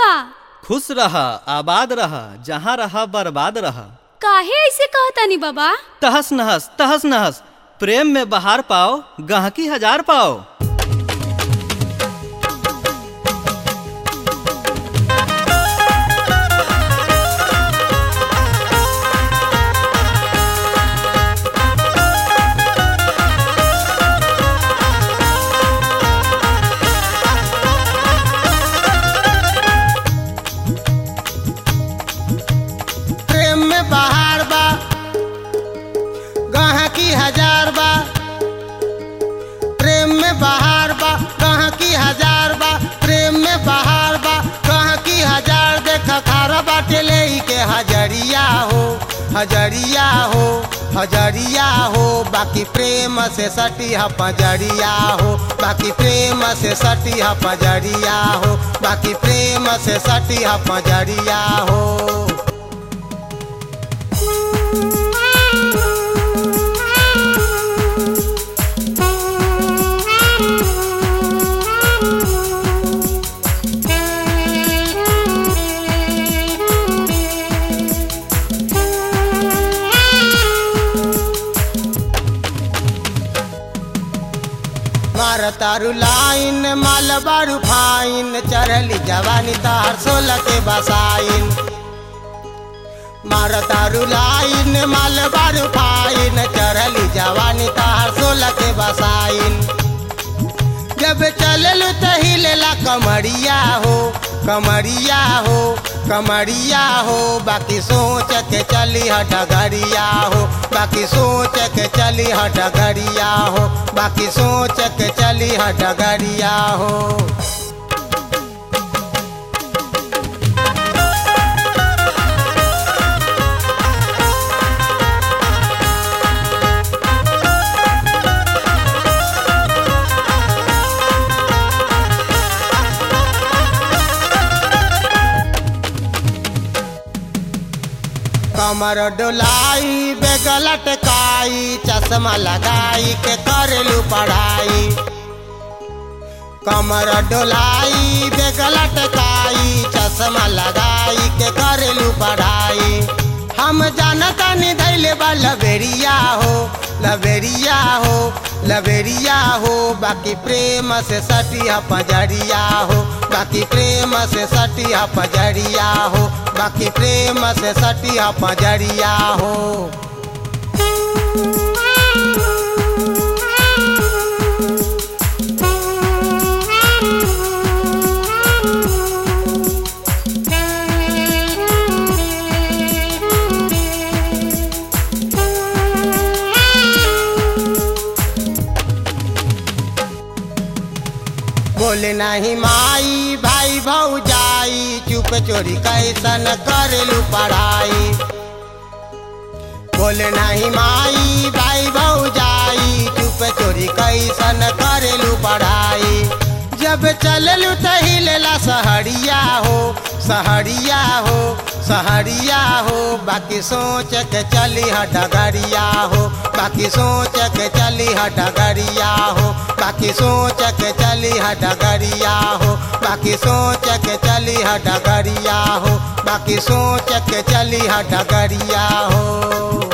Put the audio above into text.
बा खुश रह आबाद रह जहाँ रह बर्बाद रह काहे ऐसे कहतानी बाबा तहस नहस तहस नहस प्रेम में बहार पाओ गहकी हजार पाओ प्रेम में बहार बा गहकी हजार बा प्रेम में बहार बा गहकी हजार बा प्रेम में बहार बा गहकी हजार देख खारा बाटे ले के हजरिया हो हजरिया हो हजरिया हो बाकी प्रेम से सटी ह पजरिया हो बाकी प्रेम से सटी ह पजरिया हो बाकी प्रेम से सटी ह पजरिया हो मार तारू लाइन माल बारू फाइन चढ़ली जवानी तार सोलह के बसाइन मार तारू लाइन माल बारू फाइन चढ़ली जवानी तार सोलह के बसाइन जब चललू त हिलेला कमरिया हो कमरिया हो कमरिया हो बाकी सोच के चली ह डगरिया हो बाकी सोच के चली ह डगरिया हो बाकी सोच के चली ह डगरिया हो कमर डोलाई बेगल टकाई चश्मा लगाई के करेलू पढ़ाई कमर डोलाई बेगल टकाई चश्मा लगाई के करेलू पढ़ाई हम जानता नहीं धैले बा लबेरिया हो लबेरिया हो लबेरिया हो बाकी प्रेम से सटी ह पजरिया हो बाकी प्रेम से सटी ह पजरिया हो बाकी प्रेम से सटी ह पजरिया हो बोले नहीं माई भाई भौजाई चुप चोरी कैसन करेलू पढ़ाई बोले नहीं माई भाई भौजाई चुप चोरी कैसन करेलू पढ़ाई जब चललू त हिलेला सहरिया हो सहरिया हो सहरिया हो बाकी सोच के चली ह डगरिया हो बाकी सोच के चली ह डगरिया हो बाकी सोच के चली ह डगरिया हो बाकी सोच के चली ह डगरिया हो बाकी सोच के चली ह डगरिया हो